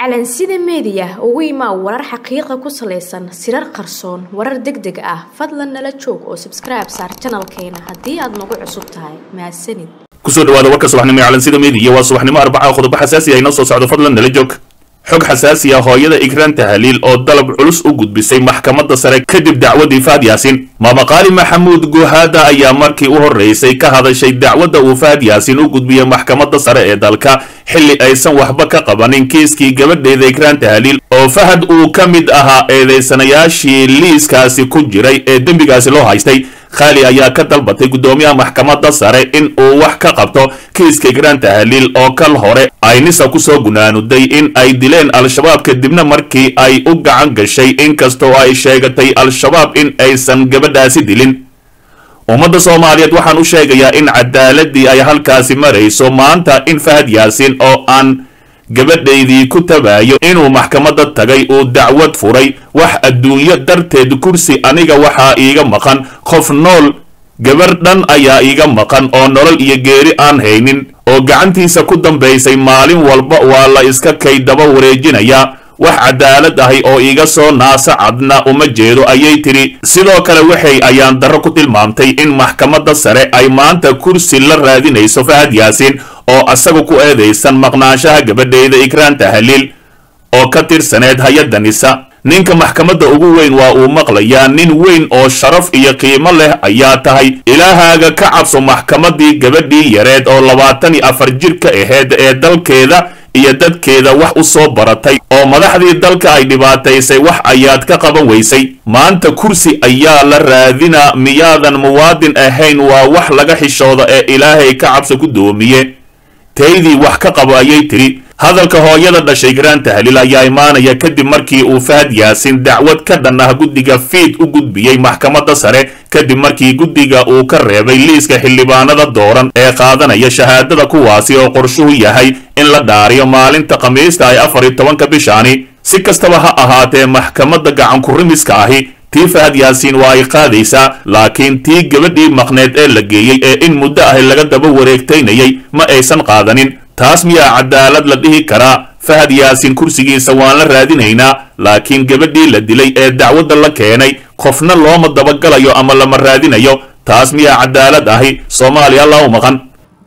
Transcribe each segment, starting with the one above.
calansida meediya ugu imaa warar xaqiiqa ku salaysan sirar qarsoon warar deg deg ah fadlan nala joog oo sabskribe saar janalkeena haddii aad nagu cusub tahay mahadsanid kusoo dhawaada warka subaxnimo ee calansida meediya waa subaxnimo arbaca qodobo xasaasi ah inoo soo socdo fadlan nala joog xog xasaasi ah hooyada igraan tahliil oo dalab culus u gudbisay maxkamadda sare kadib dacwadii fahad yaasin maamaqaali maxamuud guhaada ayaa markii u horreysay ka hadashay dacwadda uu fahad yaasin u gudbiyey maxkamadda sare ee dalka xilli aysan waxba ka qabanin kiiskii gabadheeda igraan tahliil oo fahad uu ka mid ahaa eedeysanayaashii liiskaasi ku jiray ee dembigaasi loo haystay khaali ayaa ka dalbatay guddoomiyaha maxkamadda sare in uu wax ka qabto kiiska igraan tahliil oo kal hore ay nisa kusoo gunaanuday in ay dileen al-shabaab kadibna markii ay u gacan gashay inkastoo ay sheegatay al-shabaab in aysan gabadhaasi dilin ummadda soomaaliyeed waxaan u sheegayaa in cadaaladii ay halkaasi marayso maanta in fahad yaasin oo aan gabadhaydii ku tabaayo inuu maxkamadda tagay uu dacwad furay wax adduunyo darteed kursi aniga waxaa iiga maqan qof nool gabar dhan ayaa iiga maqan oo nolol iyo geeri aan haynin oo gacantiisa ku dambaysay maalin walba waa la iska kay daba wareejinayaa wax cadaalad ahi oo iiga soo naasa cadna uma jeedo ayay tidhi sidoo kale waxay ayaan darro ku tilmaamtay in maxkamadda sare ay maanta kursi la raadinayso fahad yaasin oo asaga ku eedaysan maqnaanshaha gabadheyda igraan tahliil oo ka tirsaneed hay-adda nisa ninka maxkamadda ugu weyn waa uu maqlayaa nin weyn oo sharaf iyo qiimo leh ayaa tahay ilaahaaga ka cabso maxkamaddii gabadhii yareed oo labaatan iyo afar jirka aheyd ee dalkeeda iyo dadkeeda wax u soo baratay oo madaxdii dalka ay dhibaataysay wax ayaad ka qaban weysay maanta kursi ayaa la raadinaa miyaadan muwaadin ahayn waa wax laga xishooda ee ilaahay ka cabso ku doomiye taydii wax ka qabo ayay tidhi hadalka hooyada dhashay igraan tahliil ayaa imaanaya kadib markii uu fahad yaasin dacwad ka dhan ah guddiga fiid u gudbiyey maxkamadda sare kadib markii guddiga uu ka reebay liiska xildhibaanada dooran ee qaadanaya shahaadada kuwaasi oo qorshuhu yahay in la dhaariyo maalinta khamiista ay afar iyo tobanka bishaani si kastaba ha ahaatee maxkamadda gacankurimiska ahi tii fahad yaasiin waa ay qaadaysaa laakiin tii gabadhii maqneed ee la geeyey ee in muddo ahi laga daba wareegtaynayay ma aysan qaadanin taas miyaa cadaalad la dhihi karaa fahad yaasin kursigiisa waan la raadinaynaa laakiin gabadhii la dilay ee dacwadda la keenay qofna looma dabagalayo ama lama raadinayo taas miyaa cadaalad ahi soomaaliya alla u maqan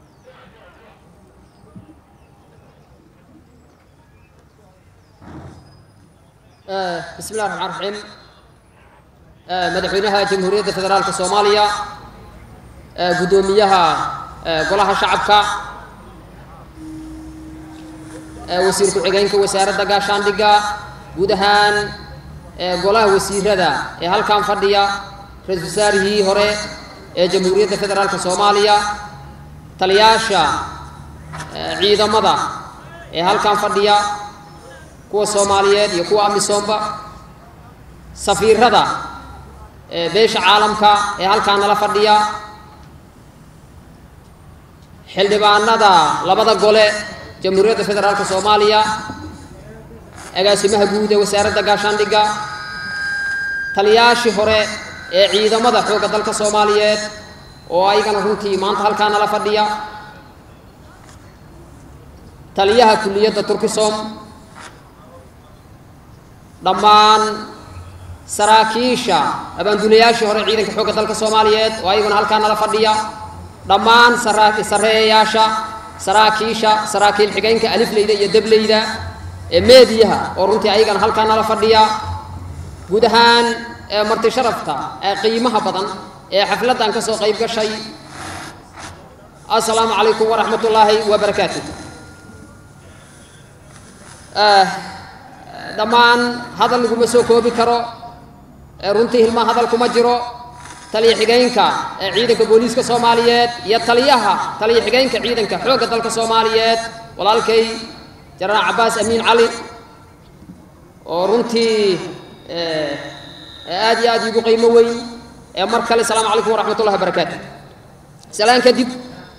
bismi illahi raxmaan raxiim madaxweynaha jamhuuriyadda federaalka soomaaliya guddoomiyaha golaha shacabka wasiir ku-xigeenka wasaaradda gaashaandhigga guud ahaan golaha wasiirada ee halkan fadhiya ra-isul wasaarihii hore ee jamhuuriyadda federaalka soomaaliya taliyaasha ciidamada ee halkan fadhiya kuwa soomaaliyeed iyo kuwa amisoomba safiirada beesha caalamka ee halkaan nala fadhiya xildhibaanada labada gole jamhuuriyadda federaalka soomaaliya agaasimaha guud ee wasaaradda gaashaandhigga taliyaashii hore ee ciidamada xoogga dalka soomaaliyeed oo ayagana runtii maanta halkaa nala fadhiya taliyaha kulliyadda turkisom dhammaan saraakiisha abaandulayaashii hore ciidanka xoogga dalka soomaaliyeed oo ayaguna halkaa nala fadhiya dhammaan sareeyayaasha saraakiisha saraakiil xigeenka alifleyda iyo dableyda ee meediyaha oo runtii ayagana halkaa nala fadhiya guud ahaan marti sharafta ee qiimaha badan ee xafladdan ka soo qayb gashay assalaamu calaykum waraxmat ullaahi wabarakaatu dhammaan hadal laguma soo koobi karo runtii hilmaa hadal kuma jiro taliya xigeenka ee ciidanka booliiska soomaaliyeed iyo taliyaha taliya xigeenka ciidanka xoogga dalka soomaaliyeed walaalkay janaraal cabbaas amiin cali oo runtii aad iyo aad iigu qiimo weyn ee mar kale asalaamu calaykum waraxmat ullahi wabarakaatu salaan kadib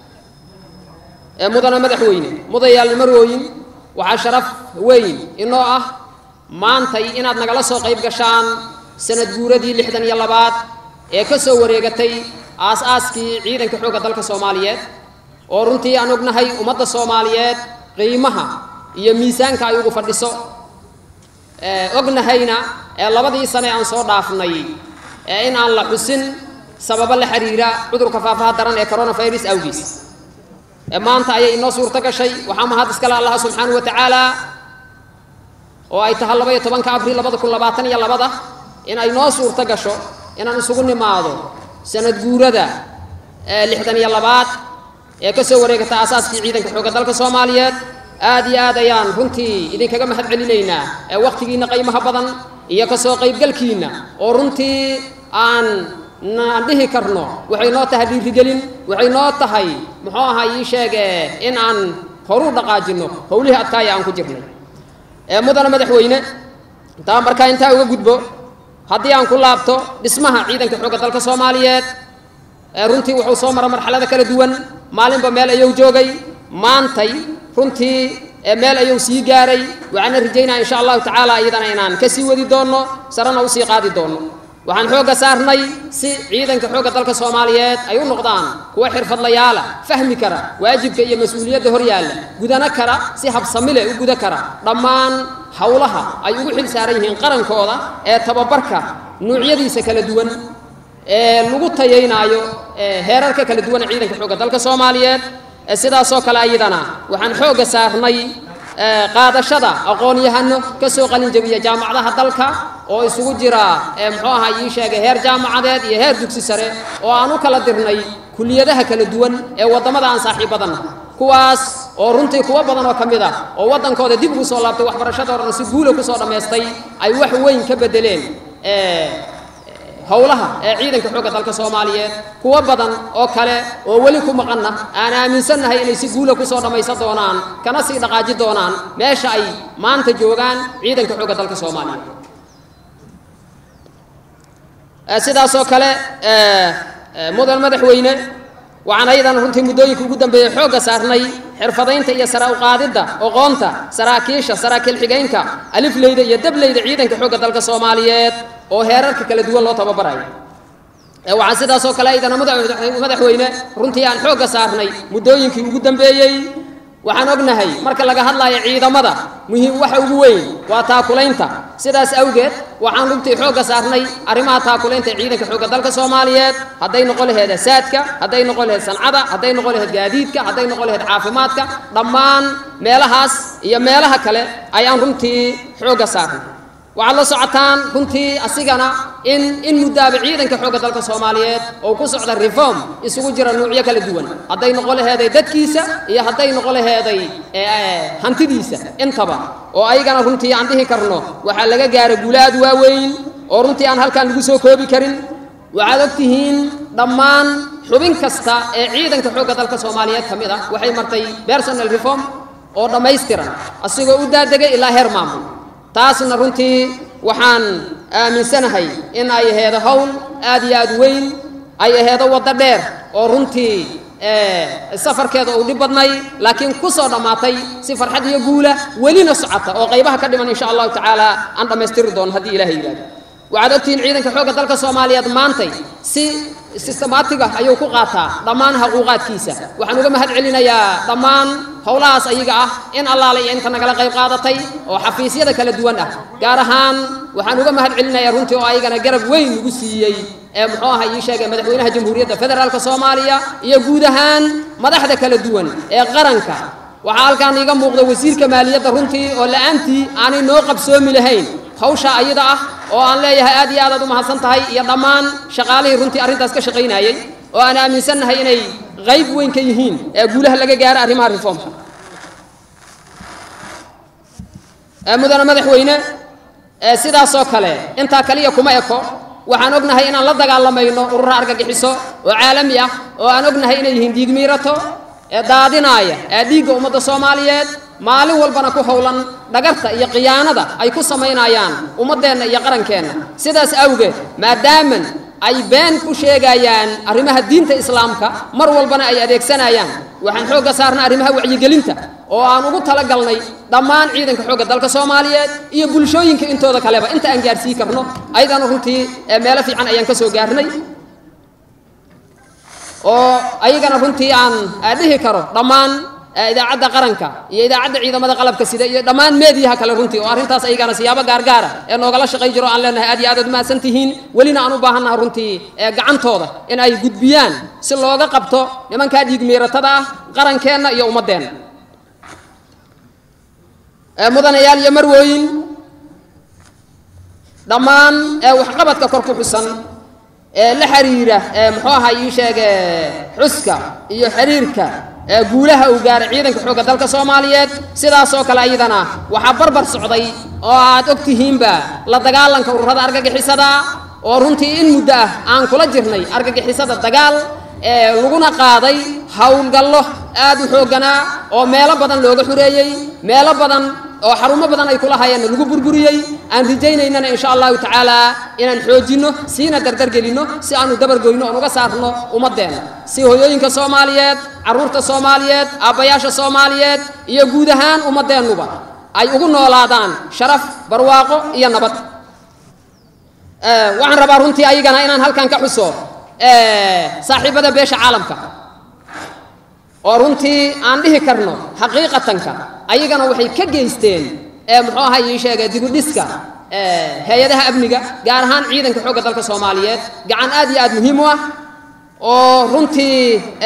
mudana madaxweyne mudayaal marooyin waxaa sharaf weyn inoo ah maantay inaad nagala soo qayb gashaan sanad guuradii lixdan iyo labaad ee ka soo wareegatay aas-aaskii ciidanka xoogga dalka soomaaliyeed oo runtii aan ognahay ummadda soomaaliyeed qiimaha iyo miisaanka ay ugu fadhiso ognahayna ee labadii sane aan soo dhaafnay ee in aan la xusin sababo la xiriira cudurka faafaha daran ee coronavirus awgiis ee maanta ayay inoo suurto gashay waxaa mahad iskale allaha subxaanahu wa tacaala oo ay tahay laba iyo tobanka abril labada kun labaatan iyo labada in ay noo suurto gasho inaan isugu nimaado sanad guurada lixdan iyo labaad ee ka soo wareegata aasaaskii ciidanka xoogga dalka soomaaliyeed aad iyo aad ayaan runtii idinkaga mahad celinaynaa ee wakhtigiinna qiimaha badan iyo ka soo qaybgalkiinna oo runtii aan naan dhihi karno waxay noo tahay dhiirigelin waxay noo tahay muxuu ahaa ii sheege in aan horu dhaqaajinno howlihii adkaaya aan ku jirnay ee mudana madaxweyne intaa markaa intaa uga gudbo haddii aan ku laabto dhismaha ciidanka xoogga dalka soomaaliyeed ee runtii wuxuu soo mara marxalada kala duwan maalinba meel ayuu joogay maantay runtii meel ayuu sii gaaray waxaana rajaynaya insha allahu tacaala iyadana inaan ka sii wadi doonno sarena usii qaadi doonno waxaan xoogga saarnay si ciidanka xoogga dalka soomaaliyeed ay u noqdaan kuwa xirfadlayaala fahmi kara waajibka iyo mas-uuliyadda hor yaalla gudano kara si habsamile u guda kara dhammaan howlaha ay ugu xil saaran yihiin qarankooda ee tababarka nuucyadiisa kala duwan ee lagu tayaynaayo heerarka kala duwan ee ciidanka xoogga dalka soomaaliyeed sidaasoo kale ayadana waxaan xoogga saarnay qaadashada aqoon-yahano ka soo qalin jabiya jaamacadaha dalka oo isugu jira muxuu ahaa ii sheegay heer jaamacadeed iyo heer dugsi sare oo aan u kala dirnay kuliyadaha kala duwan ee waddamada aan saaxiibadanna kuwaas oo runtii kuwo badan oo ka mid ah oo waddankooda dib ugu soo laabtay waxbarashadoodana si guula kusoo dhammaystay ay wax weyn ka beddeleen howlaha ee ciidanka xoogga dalka soomaaliyeed kuwo badan oo kale oo weli ku maqanna aan aaminsannahay inay si guula kusoo dhammaysan doonaan kana sii dhaqaaji doonaan meesha ay maanta joogaan ciidanka xoogga dalka soomaaliyeed sidaasoo kale mudan madaxweyne waxaan ayadana runtii muddooyinka ugu dambeeyey xoogga saarnay xirfadaynta iyo sara uqaadidda oqoonta saraakiisha saraakiil xigaynka alifleyda iyo dableyda ciidanka xoogga dalka soomaaliyeed oo heerarka kala duwan loo tababarayo waxaan sidaasoo kale aydana madaxweyne runtii aan xoogga saarnay muddooyinkii ugu dambeeyey waxaan ognahay marka laga hadlayo ciidamada muhiim waxa ugu weyn waa taakulaynta sidaas awgeed waxaan runtii xoogga saarnay arrimaha taakulaynta ee ciidanka xoogga dalka soomaaliyeed hadday noqon laheed asaadka hadday noqon laheed sancada hadday noqon laheed gaadiidka hadday noqon laheed caafimaadka dhammaan meelahaas iyo meelaha kale ayaan runtii xoogga saarnay waxaad la socotaan runtii asigana in in muddaaba ciidanka xoogga dalka soomaaliyeed oo ku socda reform isugu jira nuucyo kala duwan hadday noqon laheeday dadkiisa iyo hadday noqon laheeday hantidiisa intaba oo ayagana runtii aan dhihi karno waxaa laga gaara guulaad waaweyn oo runtii aan halkaan lagu soo koobi karin waxaad og tihiin dhammaan xubin kasta ee ciidanka xoogga dalka soomaaliyeed ka mid ah waxay martay personal reform oo dhammaystiran asigoo u daadegay ilaa heer maamul taasna runtii waxaan aaminsanahay in ay aheedo howl aad iyo aad weyn ay aheedo waddo dheer oo runtii safarkeeda uu dhib badnay laakiin ku soo dhammaatay si farxad iyo guula welina socota oo qaybaha ka dhiman insha allahu tacaala aan dhammaystiri doono haddii ilahay yidhahdo waxaad ogtihiin ciidanka xoogga dalka soomaaliyeed maantay si sistemaatiga ayuu ku qaataa dhammaan xuquuqaadkiisa waxaan uga mahad celinayaa dhammaan howlahaas ayaga ah in allaale iyo inta nagala qayb qaadatay oo xafiisyada kala duwan ah gaar ahaan waxaan uga mahad celinayaa runtii oo ayagana garab weyn ugu siiyey ee muxuu aha ii sheegay madaxweynaha jamhuuriyadda federaalka soomaaliya iyo guud ahaan madaxda kala duwan ee qaranka waxaa halkaan iiga muuqda wasiirka maaliyadda runtii oo la'aantii aanay noo qabsoomi lahayn hawsha ayada ah oo aan leeyahay aad iyo aad aad u mahadsan tahay iyo dhammaan shaqaalihii runtii arrintaas ka shaqaynayey oo aan aaminsannahay inay qayb weyn ka yihiin ee guulaha laga gaaro arrimaha reformka mudane madaxweyne sidaasoo kale intaa kaliya kuma eko waxaan ognahay inaan la dagaalamayno urura argagixiso oo caalami ah oo aan ognahay inay yihiin dhiigmiirato ee daadinaaya ee dhiigga ummadda soomaaliyeed maalin walbana ku howlan dhagarta iyo khiyaanada ay ku samaynayaan ummaddeenna iyo qarankeenna sidaas awgeed maadaaman ay been ku sheegayaan arrimaha diinta islaamka mar walbana ay adeegsanayaan waxaan xoogga saarnay arrimaha wacyigelinta oo aan ugu talagalnay dhammaan ciidanka xoogga dalka soomaaliyeed iyo bulshooyinka intooda kaleba inta aan gaarsii karno ayadana runtii meelo fiican ayaan ka soo gaarnay oo ayagana runtii aan dhihi karo dhammaan idaacadda qaranka iyo idaacadda ciidamada qalabka sida iyo dhammaan meediyaha kale runtii oo arrintaas ayagana siyaabo gaargaara ee noogala shaqay jiro aan leenahay aad iyo aad aad umahadsan tihiin welina aan u baahannaha runtii gacantooda in ay gudbiyaan si looga qabto nimankaa dhiigmiiratada ah qarankeenna iyo ummaddeenna mudanayaal iyo marwooyin dhammaan waxqabadka kor ku xusan ee la xiriira muxuu ahaa ii sheege xuska iyo xiriirka guulaha uu gaaray ciidanka xoogga dalka soomaaliyeed sidaasoo kale ayadana waxaa barbar socday oo aad og tihiinba la dagaalanka ururada argagixisada oo runtii in muddo ah aan kula jirnay argagixisada dagaal ee laguna qaaday howlgallo aad u xoogganaa oo meelo badan looga xureeyey meelo badan oo xarumo badan ay kula hayeenna lagu burburiyey aan rajaynaynana insha allahu tacaala inaan xoojinno siina dardargelinno si aanu dabargoyno oon uga saarno ummaddeena si hoyooyinka soomaaliyeed carruurta soomaaliyeed aabbayaasha soomaaliyeed iyo guud ahaan ummaddeennuba ay ugu noolaadaan sharaf barwaaqo iyo nabad waxaan rabaa runtii ayagana inaan halkan ka xuso saaxiibada beesha caalamka oo runtii aan dhihi karno xaqiiqatanka ayagana waxay ka geysteen muxuu ahaa ii sheegay dibudhiska hay-adaha amniga gaar ahaan ciidanka xoogga dalka soomaaliyeed gacan aad iyo aad muhiim u ah oo runtii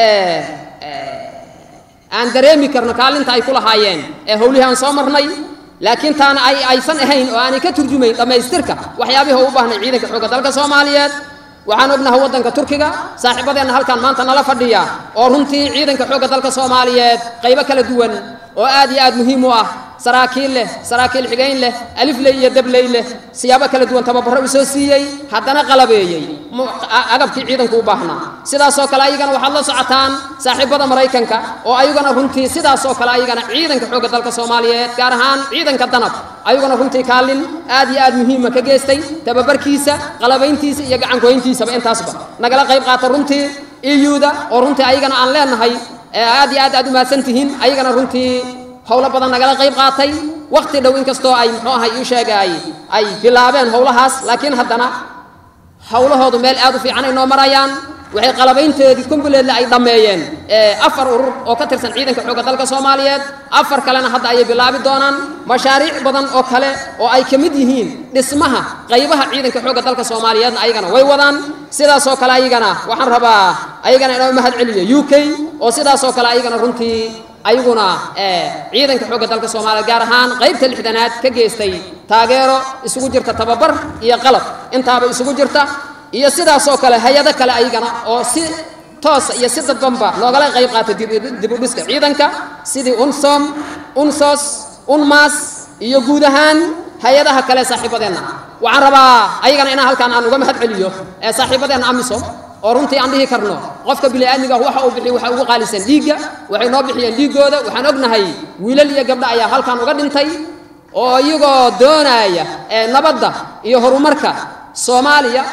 aan dareemi karno kaalinta ay ku lahaayeen ee howlihii aan soo marnay laakiin taana ay aysan ahayn oo aanay ka turjumayn dhammaystirka waxyaabihii u baahnay ciidanka xoogga dalka soomaaliyeed waxaan ognahay waddanka turkiga saaxiibadeenna halkan maanta nala fadhiya oo runtii ciidanka xoogga dalka soomaaliyeed qaybo kala duwan oo aad iyo aad muhiim u ah saraakiil leh saraakiil xigayn leh alifley iyo dabley leh siyaabo kala duwan tababarro u soo siiyey haddana qalabeeyey agabkii ciidanku u baahnaa sidaasoo kale ayagana waxaad la socotaan saaxiibada maraykanka oo ayagana runtii sidaasoo kale ayagana ciidanka xoogga dalka soomaaliyeed gaar ahaan ciidanka danab ayaguna runtii kaalin aad iyo aad muhiima ka geystay tababarkiisa qalabayntiisa iyo gacangoyntiisaba intaasba nagala qayb qaata runtii iyuda oo runtii ayagana aan leenahay aad iyo aad aad u mahadsan tihiin ayagana runtii howlo badan nagala qayb qaatay wakhti dhow inkastoo ay muxuu ahay ii sheegay ay bilaabeen howlahaas laakiin haddana howlahoodu meel aad u fiican ay noo marayaan waxay qalabaynteedii kumbuleedle ay dhammeeyeen afar urur oo ka tirsan ciidanka xoogga dalka soomaaliyeed afar kalena hadda ayay bilaabi doonaan mashaariic badan oo kale oo ay ka mid yihiin dhismaha qaybaha ciidanka xoogga dalka soomaaliyeedna ayagana way wadaan sidaasoo kale ayagana waxaan rabaa ayagana inoo mahad celiyo u k oo sidaasoo kale ayagana runtii ayaguna ciidanka xoogga dalka soomaaliya gaar ahaan qaybta lixdanaad ka geystay taageero isugu jirta tababar iyo qalab intaaba isugu jirta iyo sidaasoo kale hay-ado kale ayagana oo si toosa iyo si dadbanba loogala qayb qaatay dibudhiska ciidanka sidii unsom unsos unmas iyo guud ahaan hay-adaha kale saaxiibadeenna waxaan rabaa ayagana inaan halkaan aan uga mahad celiyo saaxiibadeenna amisom oo runtii aan dhihi karno qofka bini'aadmiga waxa uu bixiy waxa ugu qaalisan dhiigga waxay noo bixiyeen dhiiggooda waxaan ognahay wiilal iyo gabdho ayaa halkan uga dhintay oo iyagoo doonaya nabadda iyo horumarka soomaaliya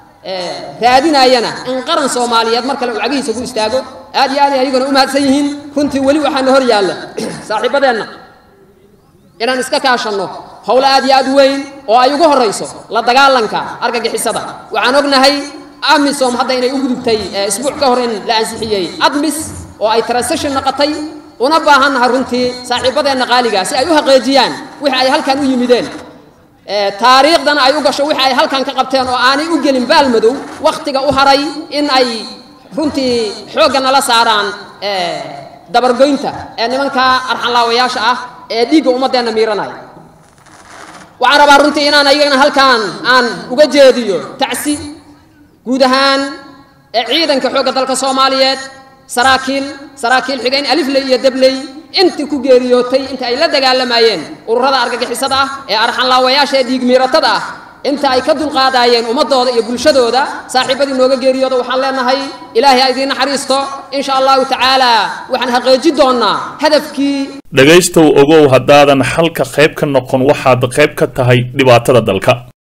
raadinayana in qaran soomaaliyeed mar kale uu cagihiisa ku istaago aad iyo aad ay ayaguna u mahadsan yihiin runtii weli waxaana hor yaalla saaxiibadeenna inaan iska kaashanno howlo aad iyo aad u weyn oo ay ugu horrayso la dagaalanka argagixisada waxaan ognahay amisom hadda inay u gudubtay isbuuc ka hor in la ansixiyey admis oo ay transition noqotay una baahannaha runtii saaxiibadeenna qaaligaa si ay u haqeejiyaan wixii ay halkan u yimideen taariikhdana ay u gasho wixii ay halkan ka qabteen oo aanay u gelin baalmadow wakhtiga u haray in ay runtii xoogga nala saaraan dabargoynta ee nimanka arxanlaawayaasha ah ee dhiigga ummaddeenna miiranaya waxaan rabaa runtii inaan ayagana halkan aan uga jeediyo tacsi guud ahaan ee ciidanka xoogga dalka soomaaliyeed saraakiil saraakiil xigayn alifley iyo dabley intii ku geeriyootay inta ay la dagaalamayeen ururada argagixisada ah ee arxanlaawayaasha ee dhiigmiiratada ah inta ay ka dulqaadaayeen ummadooda iyo bulshadooda saaxiibadii nooga geeriyooda waxaan leenahay ilaahay ha idiin naxariisto insha allahu tacaala waxaan haqeeji doonnaa hadafkii dhegaystow ogow haddaadan xalka qayb ka noqon waxaad qayb ka tahay dhibaatada dalka